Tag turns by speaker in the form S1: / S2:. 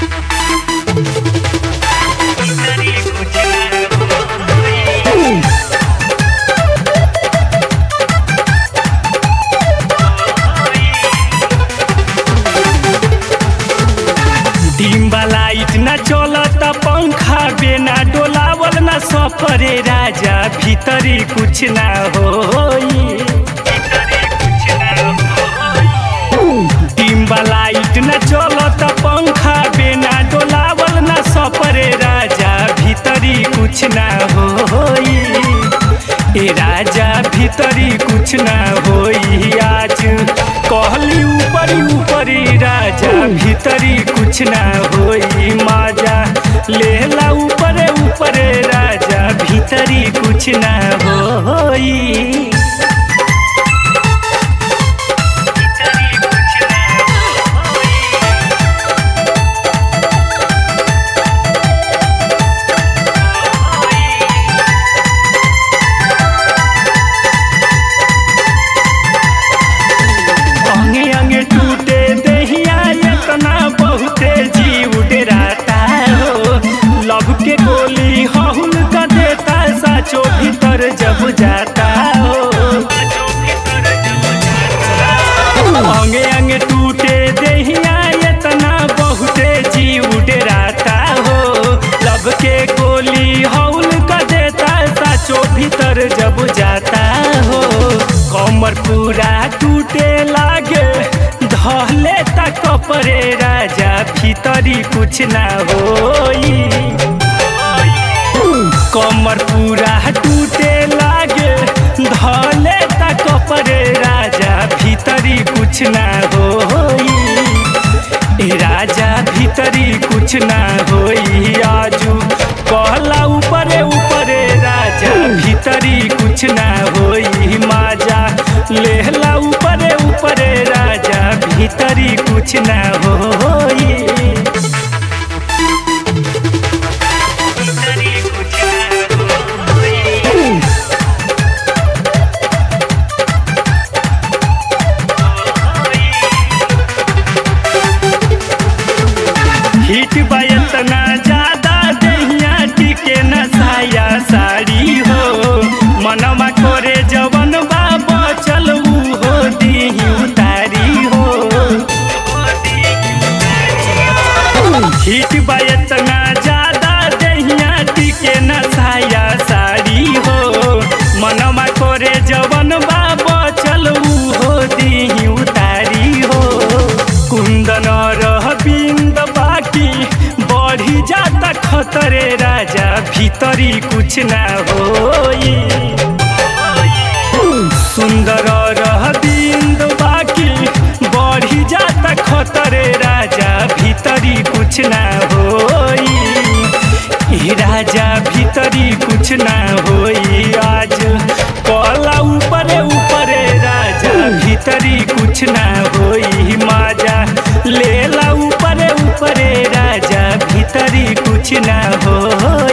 S1: Dimba light न चलत पंखा बिना डोलावल न सफरे राजा भीतरी कुछ ना होई डिम्बा लाइट न चलत पंखा बिना डोलावल न सफरे राजा भीतरी कुछ ना होई ए राजा भीतरी कुछ ना होई आज कहली ऊपरी ऊपरी राजा भीतरी कुछ ना होई माजा लेला ऊपरे ऊपरे राजा भीतरी कुछ ना होई अंगे अंगे टूटे दहिया इतना बहुते जीव डराता हो लव के गोली हहुल का देता साचो भीतर जब जाता हो अंगे अंगे टूटे दहिया इतना बहुते जीव डराता हो लब के गोली हौल का देता साचो भीतर जब जाता हो कमर पूरा टूटे लागे धले तक परे राजा भीतरी कुछ ना होई कमर पूरा टूटे लागे धले तक परे राजा भीतरी कुछ ना होई ए राजा भीतरी कुछ ना होई आजू कहला ऊपरे ऊपरे राजा भीतरी कुछ ना होई माजा लेहला ऊपरे ऊपरे राजा भीतरी कुछ ना होई हिट बयतना ज्यादा दहिया टिके न साया साड़ी हो मनवा करे जवन बा बचल ऊ हो दीही उतारी हो हिट बयतना ज्यादा दहिया टिके न साया साड़ी हो मनवा करे जवन बा बचल ऊ हो दीही उतारी हो कुंदन रह बिंद बाकी बढ़ी जाता खतरे राजा भीतरी कुछ ना होई सुंदर रह बिंद बाकी बढ़ी जाता खतरे राजा भीतरी कुछ ना होई ए राजा भीतरी कुछ ना होई आज कला ऊपरे ऊपरे राजा भीतरी कुछ ना होई माजा लेला ऊपरे ऊपरे राजा भीतरी कुछ ना होई